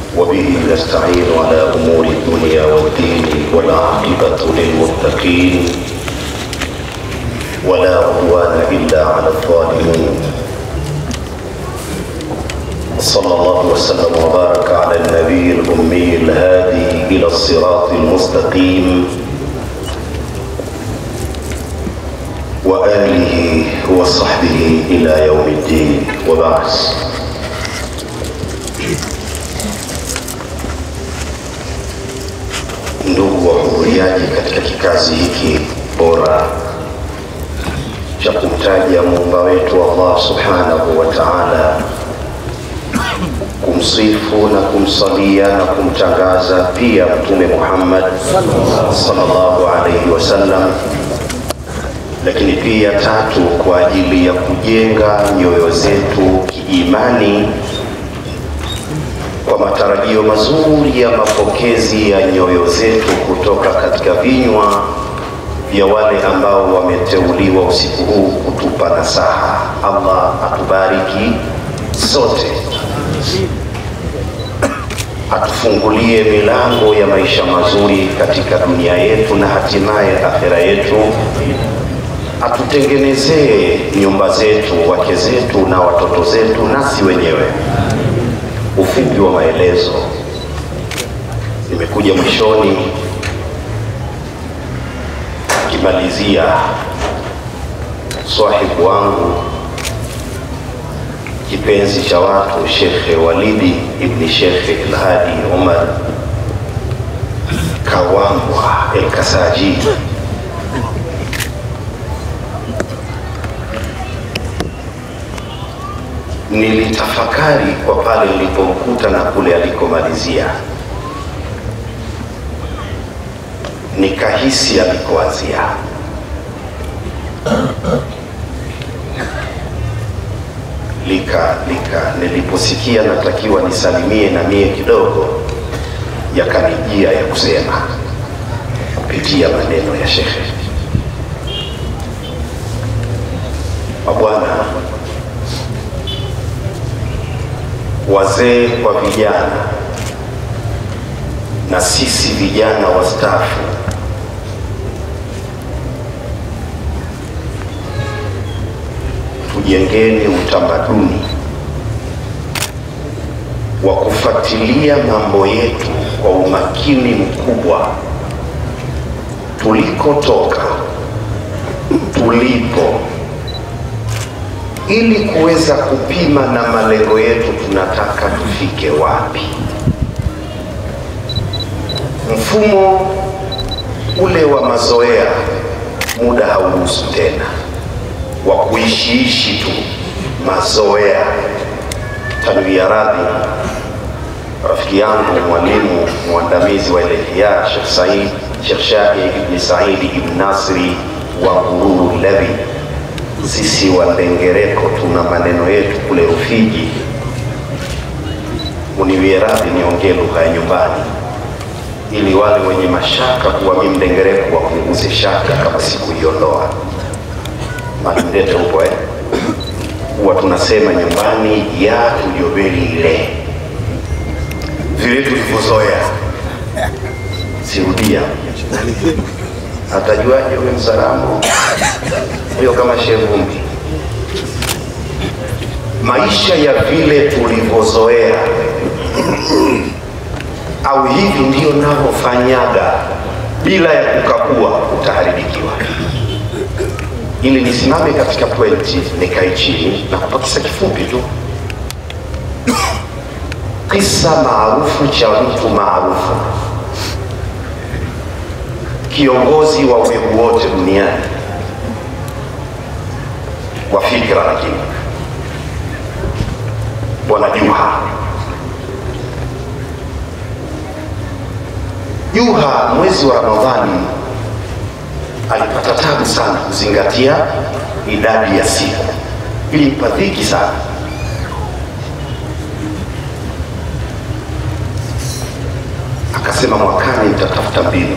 وبه نستعين على أمور الدنيا والدين والعاقبة للمتقين ولا عدوان إلا على الظالمين صلى الله وسلم وبارك على النبي الأمي الهادي إلى الصراط المستقيم وآله وصحبه إلى يوم الدين وبعد ndugu wahudhuriaji katika kikazi hiki bora cha kumtaja muumba wetu Allah subhanahu wa ta'ala, kumsifu na kumsalia na kumtangaza pia Mtume Muhammad sallallahu alaihi wasallam, lakini pia tatu, kwa ajili ya kujenga nyoyo zetu kiimani kwa matarajio mazuri ya mapokezi ya nyoyo zetu kutoka katika vinywa vya wale ambao wameteuliwa usiku huu kutupa nasaha. Allah atubariki sote, atufungulie milango ya maisha mazuri katika dunia yetu na hatimaye akhera yetu, atutengenezee nyumba zetu, wake zetu na watoto zetu, nasi wenyewe. Ufupi wa maelezo, nimekuja mwishoni akimalizia swahibu wangu kipenzi cha watu Shekhe Walidi ibni Shekhe Ilhadi Umar Kawambwa Elkasaji nilitafakari kwa pale nilipomkuta na kule alikomalizia, nikahisi alikoanzia. Lika, lika niliposikia natakiwa nisalimie na mie kidogo, yakanijia ya kusema kupitia maneno ya shekhe. Mabwana, wazee kwa vijana na sisi vijana wastaafu, tujengeni utamaduni wa kufuatilia mambo yetu kwa umakini mkubwa, tulikotoka, tulipo ili kuweza kupima na malengo yetu, tunataka tufike wapi. Mfumo ule wa mazoea, muda hauruhusu tena, wa kuishiishi tu mazoea. Tanwia radhi, rafiki yangu mwalimu mwandamizi wa Elehia Sheikh Said Sheikh Shahid ibn Saidi ibn Nasri wa Ngururu Levi sisi Wandengereko tuna maneno yetu kule Rufiji. Uniwie radhi niongee lugha ya nyumbani, ili wale wenye mashaka kuwa mimi Mdengereko wapunguze shaka kama sikuiondoa. Malindete upo eh? Huwa tunasema nyumbani ya tuliobeli ile vile tulivyozoea. Sirudia, atajuaje huyo Msalamu hiyo kama shevumbi? Maisha ya vile tulivyozoea au hivi ndio navyofanyaga bila ya kukagua, utaharibikiwa. Ili nisimame katika pointi, nikae chini na kupa kisa kifupi tu, kisa maarufu cha mtu maarufu kiongozi wa ulimwengu wote duniani wa fikra, lakini Bwana Juha. Juha mwezi wa Ramadhani alipata tabu sana kuzingatia idadi ya siku, ilimpa dhiki sana. Akasema mwakani nitatafuta mbinu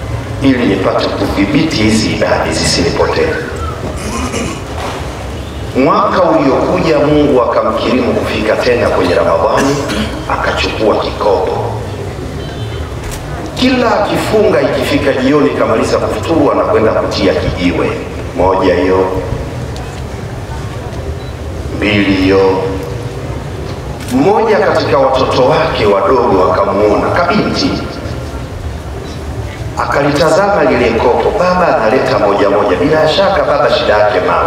ili nipate kudhibiti hizi idadi zisinipotee. Mwaka uliokuja Mungu akamkirimu kufika tena kwenye Ramadhani, akachukua kikopo. Kila akifunga, ikifika jioni, kamaliza kufuturu, anakwenda kutia kijiwe, moja hiyo, mbili hiyo. Mmoja katika watoto wake wadogo akamuona, kabinti, akalitazama lile kopo, baba analeta moja moja, bila shaka baba shida yake mawe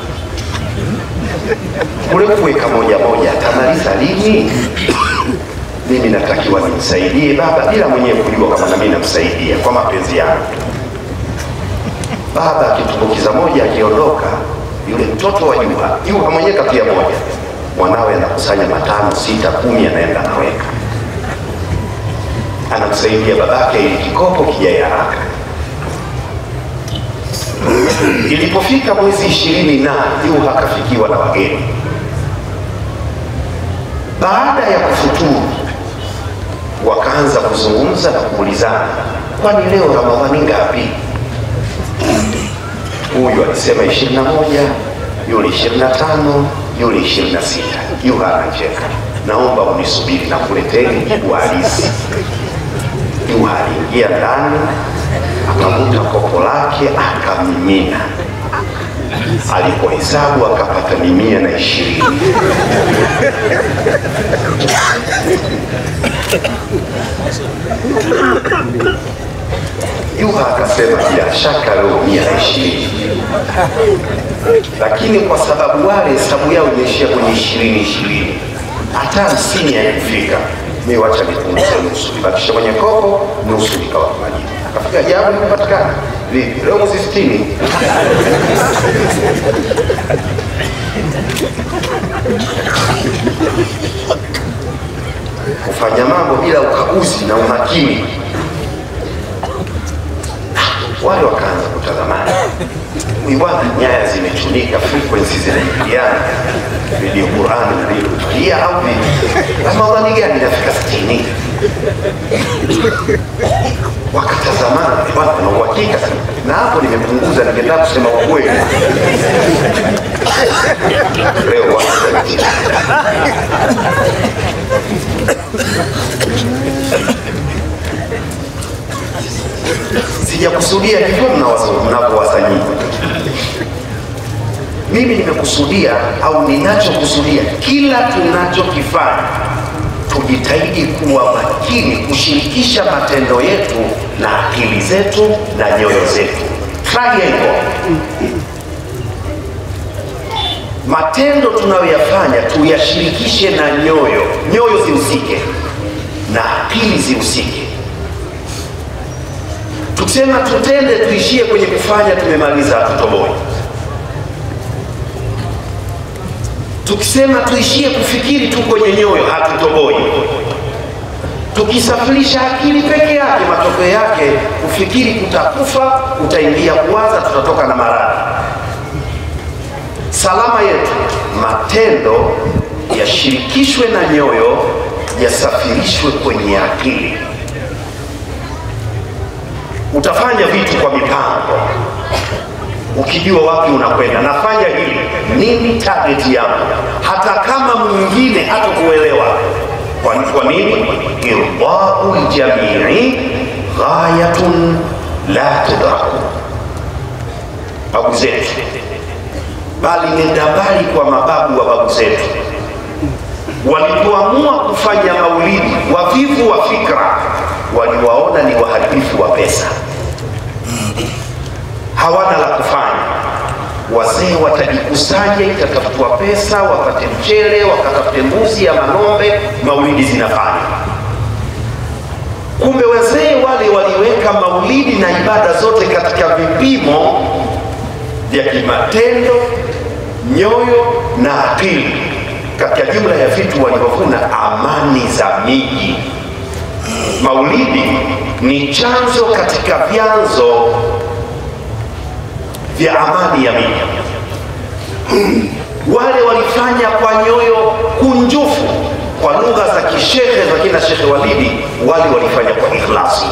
kule kuweka moja moja atamaliza lini? Mimi natakiwa nimsaidie baba bila mwenyewe kujua kama nami namsaidia kwa mapenzi yangu. Baba akitumbukiza moja, akiondoka yule mtoto wa Juha, Juha mwenyewe kapia moja, mwanawe anakusanya matano, sita, kumi, anaenda anaweka, anamsaidia babake ili kikopo kijae haraka. Ilipofika mwezi ishirini na Juha akafikiwa na wageni. Baada ya kufuturu, wakaanza kuzungumza na kuulizana, kwani leo Ramadhani ngapi? Huyu alisema ishirini na moja, yule ishirini na tano, yule ishirini na sita. Juha anacheka, naomba unisubiri na kuleteni jibu halisi. Juha aliingia ndani akavuta kopo lake akamimina. Alipohesabu akapata mia na ishirini. Juha akasema bila shaka leo mia na ishirini, lakini kwa sababu wale hesabu yao imeishia kwenye ishirini ishirini, hata hamsini haikufika. Mi wacha nipunguze nusu, nibakisha kwenye kopo nusu, nikawa majibu. Akafika jawabu limepatikana. Vipi leo mwezi sitini? kufanya mambo bila ukaguzi na umakini. Wale wakaanza kutazamana, huyu bwana, nyaya zimechunika, frequency zinaingiliana, redio Qurani na redio Tulia au vipi? Ramadhani gani inafika sitini? Wakatazamana, bwana, na uhakika sana, na hapo nimepunguza, ningetaka kusema ukweli leo watu sijakusudia hivyo mnavyowaza nyinyi. Mimi nimekusudia au ninachokusudia, kila tunachokifanya tujitahidi kuwa makini kushirikisha matendo yetu na akili zetu na nyoyo zetu. Triangle. Matendo tunayoyafanya tuyashirikishe na nyoyo, nyoyo zihusike na akili zihusike. Tukisema tutende tuishie kwenye kufanya, tumemaliza, hatutoboi. Tukisema tuishie kufikiri tu kwenye nyoyo, hatutoboi. Tukisafirisha akili peke yake, matokeo yake kufikiri kutakufa, utaingia kuwaza, tutatoka na maradhi. Salama yetu, matendo yashirikishwe na nyoyo, yasafirishwe kwenye akili. Utafanya vitu kwa mipango, ukijua wapi unakwenda. Nafanya hili nini, target yangu, hata kama mwingine hatakuelewa. Kwa, kwa nini? irdau ljamii ghayatun la tudraku. Babu zetu bali nenda mbali kwa mababu wa babu zetu walipoamua kufanya maulidi, wavivu wa fikra waliwaona ni waharibifu wa pesa, hawana la kufanya. Wazee watajikusanya, itatafutwa pesa, wapate mchele, wakatafute mbuzi ama ng'ombe, maulidi zinafanya. Kumbe wazee wale waliweka maulidi na ibada zote katika vipimo vya kimatendo, nyoyo na akili. Katika jumla ya vitu walivyovuna, amani za miji. Maulidi ni chanzo katika vyanzo vya amani ya miji. Wale walifanya kwa nyoyo kunjufu, kwa lugha za kishehe za kina Shekhe Walidi, wale walifanya kwa ikhlasi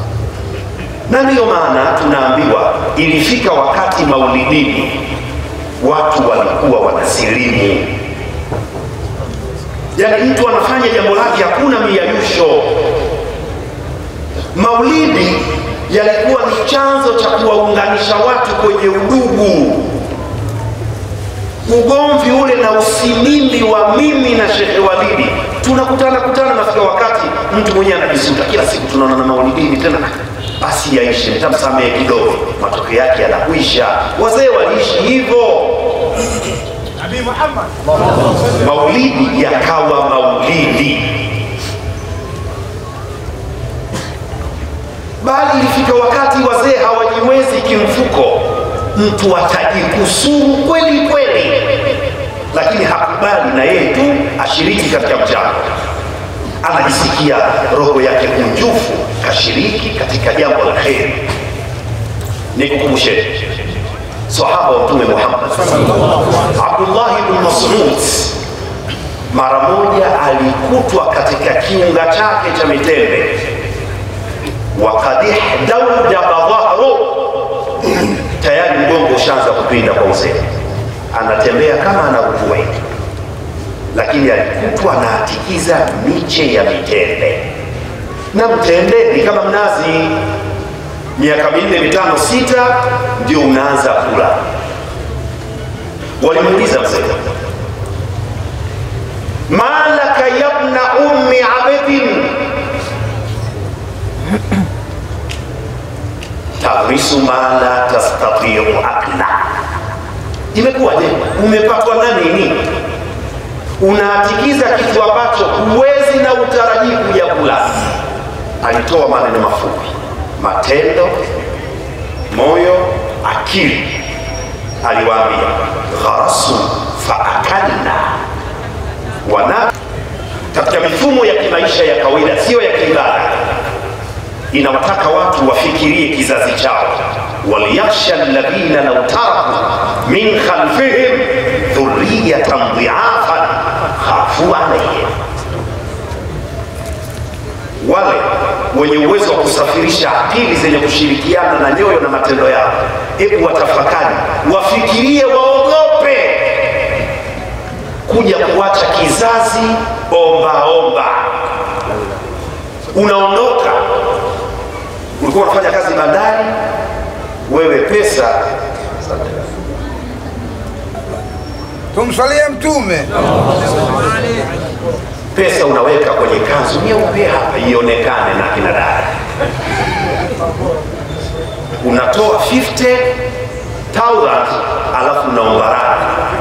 na ndiyo maana tunaambiwa ilifika wakati maulidini watu walikuwa wanasilimu. Yaani mtu anafanya jambo lake, hakuna miayusho. Maulidi yalikuwa ni chanzo cha kuwaunganisha watu kwenye udugu. Ugomvi ule na usimimi wa mimi na Shekhe Walidi, tunakutana kutana, nafika wakati mtu mwenyewe anajisuta, kila siku tunaona na maulidini tena, basi yaishe, nitamsamehe kidogo, matokeo yake yanakwisha. Wazee waliishi hivyo. Nabii Muhammad maulidi yakawa maulidi, bali ilifika wakati wazee hawajiwezi kimfuko, mtu atajikusuru kweli kweli, lakini hakubali na yeye tu ashiriki katika mchango, anajisikia roho yake kunjufu, kashiriki katika jambo la kheri. Nikukumbusheni sahaba wa Mtume Muhammad Abdullah ibn Mas'ud mara moja alikutwa katika kiunga chake cha mitende, wakad ihdaudaba dhahru, tayari mgongo ushaanza kupinda kwa uzee, anatembea kama anaugua hivi, lakini alikutwa anaatikiza miche ya mitende, na mtende ni kama mnazi miaka minne mitano sita ndio unaanza kula. Walimuuliza mzee, malaka yabna ummi abidin tagrisu ma la tastatiu akla, imekuwaje? Umepatwa na nini? Unaatikiza kitu ambacho huwezi na utarajii kuja kula. Alitoa maneno mafupi matendo, moyo, akili. Aliwaambia gharasu faakalna wana katika mifumo ya kimaisha ya kawaida, siyo ya kiibada, inawataka watu wafikirie kizazi chao, waliyakhsha alladhina law taraku min khalfihim dhurriyatan dhiafan khafu alayhim wale wenye uwezo wa kusafirisha akili zenye kushirikiana na nyoyo na matendo yao, hebu watafakari, wafikirie, waogope kuja kuacha kizazi omba omba. Unaondoka, ulikuwa unafanya kazi bandari, wewe pesa tumswalie Mtume. pesa unaweka kwenye kanzu nyeupe hapa ionekane na kina dada, unatoa 50,000 alafu unaomba radhi.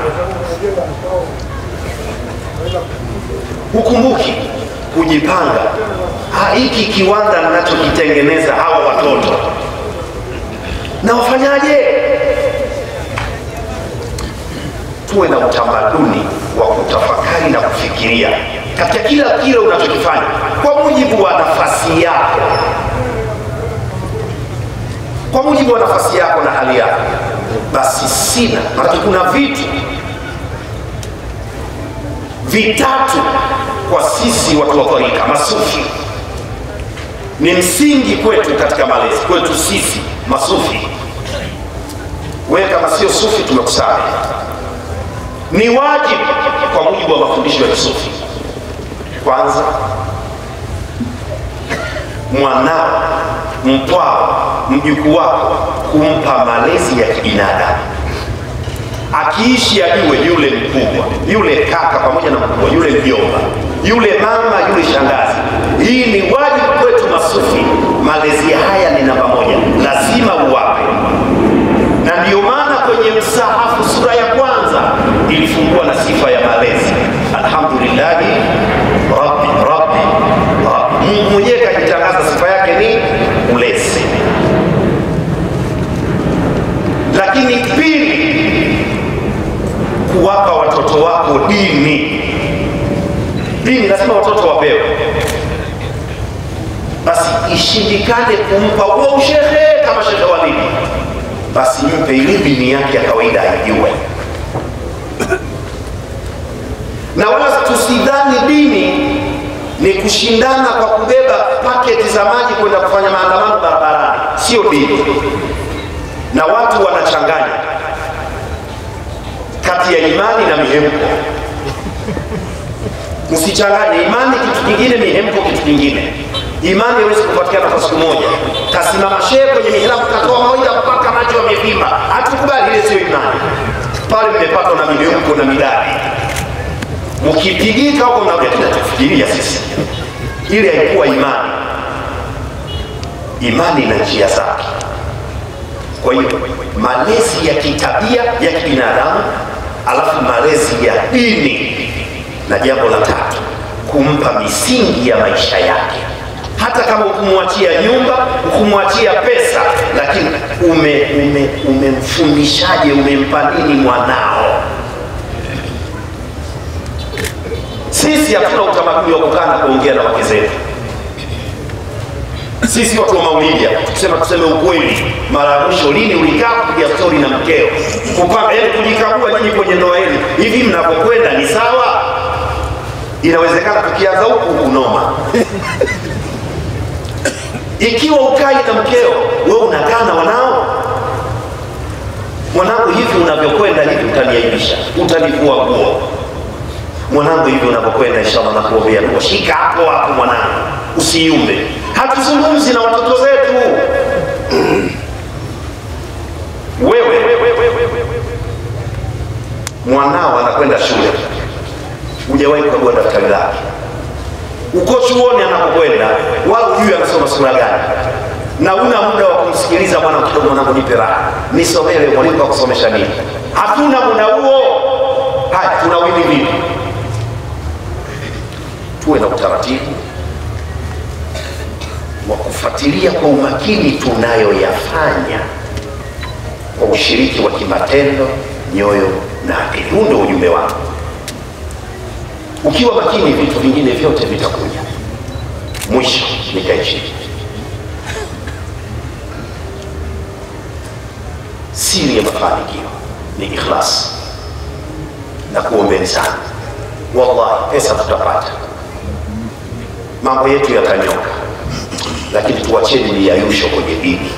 Hukumbuki kujipanga, "Ah, hiki kiwanda ninachokitengeneza hawa watoto na wafanyaje? tuwe na utamaduni wa kutafakari na kufikiria katika kila kile unachokifanya kwa mujibu wa nafasi yako, kwa mujibu wa nafasi yako na hali yako. Basi sina, maanake kuna vitu vitatu kwa sisi watu wa tarika masufi ni msingi kwetu katika malezi kwetu sisi masufi. Wewe kama sio sufi, tumekusamehe ni wajibu kwa mujibu wa mafundisho ya kisufi. Kwanza, mwanao, mpwao, mjukuu wako kumpa malezi ya kibinadamu, akiishi ajue yule mkubwa, yule kaka, pamoja na mkubwa, yule mjomba, yule mama, yule shangazi. Hii ni wajibu kwetu masufi. Malezi haya ni namba moja, lazima uwape na ndiyo maana kwenye msahafu sura ya kwanza ilifungua na sifa ya malezi, alhamdulillahi rabbi rabbi rabbi. Mungu mwenyewe kajitangaza sifa yake ni ulezi. Lakini pili, kuwapa watoto wako dini. Dini lazima watoto wapewe, basi ishindikane kumpa huo ushehe kama Shekhe Walidi basi mpe ile dini yake ya kawaida aijue, na wala tusidhani dini ni kushindana kwa kubeba paketi za maji kwenda kufanya maandamano barabarani. Sio dini, na watu wanachanganya. kati ya imani na mihemko. Msichanganye imani kitu kingine, mihemko kitu kingine. Imani haiwezi kupatikana kwa siku moja. Kasimama shehe kwenye mihirabu katoa mawaidha mpaka macho yamevimba, hatukubali. Ile sio imani. Pale mmepatwa na mihemko na midadi, mkipigika huko mnakuja tunatufikiria sisi, ile haikuwa imani. Imani ina njia zake. Kwa hiyo malezi ya kitabia ya kibinadamu, alafu malezi ya dini, na jambo la tatu kumpa misingi ya maisha yake. Hata kama ukumwachia nyumba, ukumwachia pesa, lakini ume ume umemfundishaje, umempa nini mwanao? Sisi hatuna utamaduni wa kukaa na kuongea na wake zetu sisi watu wa maulidi tusema tuseme ukweli. Mara ya mwisho lini ulikaa kupiga stori na mkeo kupanga, yaani kujikagua nyinyi kwenye ndoa yenu, hivi mnapokwenda ni sawa? Inawezekana tukianza huku unoma ikiwa ukai na mkeo, wewe unakaa na wanao mwanangu, hivi unavyokwenda hivi utaniaibisha, utanivua nguo mwanangu, hivi unavyokwenda, inshallah nakuombea dua, shika hapo hapo mwanangu, usiumbe. Hatuzungumzi na watoto zetu. Wewe mwanao anakwenda shule, hujawahi kukagua daftari lake, uko chuoni anapokwenda, wala hujui anasoma sura gani, na una muda wa kumsikiliza bwana, kidogo mwanangu, nipe raha, nisomee mwalimu akusomesha nini? Hatuna muda huo. Haya, tunawili vipi? Tuwe na utaratibu wa kufuatilia kwa umakini tunayoyafanya kwa ushiriki wa kimatendo, nyoyo na akili. Huu ndio ujumbe wangu. Ukiwa makini, vitu vingine vyote vitakuja. Mwisho nikae chini. Siri ya mafanikio ni ikhlas, na kuombeni sana, wallahi pesa tutapata, mambo yetu yatanyoka lakini tuwacheni miyayusho kwenye dini.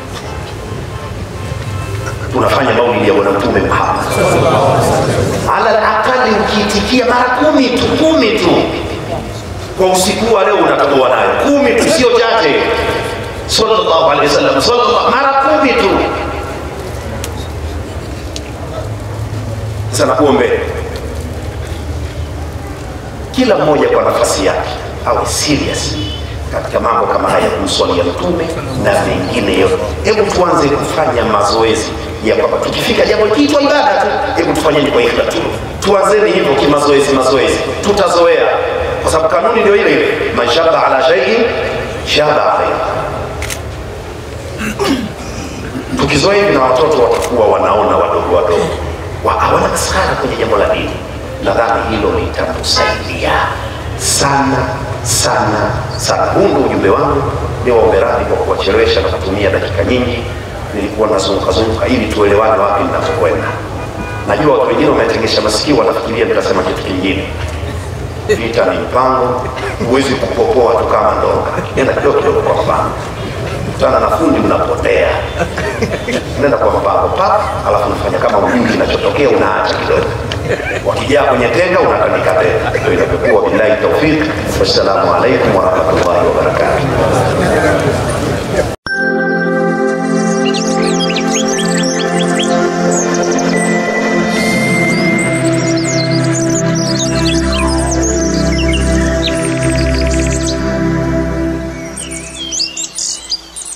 Tunafanya maulidi ya Bwana Mtume Muhammad, ala akali ukiitikia mara kumi tu, kumi tu kwa usiku wa leo unatoboa nayo kumi tu, sio chache. Sallallahu alaihi wasallam, sallallahu mara kumi tu. Sasa nakuombe kila mmoja kwa nafasi yake awe serious katika mambo kama haya kumswalia Mtume na mengine yote. Hebu tuanze kufanya mazoezi ya kwamba tukifika jambo kiitwa ibada tu, hebu tufanyeni kwa ikhlas tu, tuanzeni hivyo kimazoezi, mazoezi, tutazoea kwa sababu kanuni ndio ile ile, man shaba ala shay'in shaba alayhi. Tukizoea hivi na watoto watakuwa wanaona wadogo wadogo, hawana maskhara kwenye jambo la dini. Nadhani hilo litatusaidia sana sana sana. Huu ndio ujumbe wangu. Ni waombe radhi kwa kuwachelewesha na kutumia dakika nyingi, nilikuwa nazunguka zunguka ili tuelewane wapi ninapokwenda. Najua watu wengine wametegesha masikio, wanafikiria nitasema kitu kingine. Vita ni mpango, huwezi kupopoa tu kama ndonga. Nenda kidogo kidogo kwa mpango, kutana na fundi, unapotea. Nenda kwa mpango pa, alafu unafanya kama ujui kinachotokea, unaacha kidogo wakijaa kwenye tenga unatandika tena. Ndio inapokuwa. Billahi taufiq, wassalamu alaikum warahmatullahi wabarakatuh.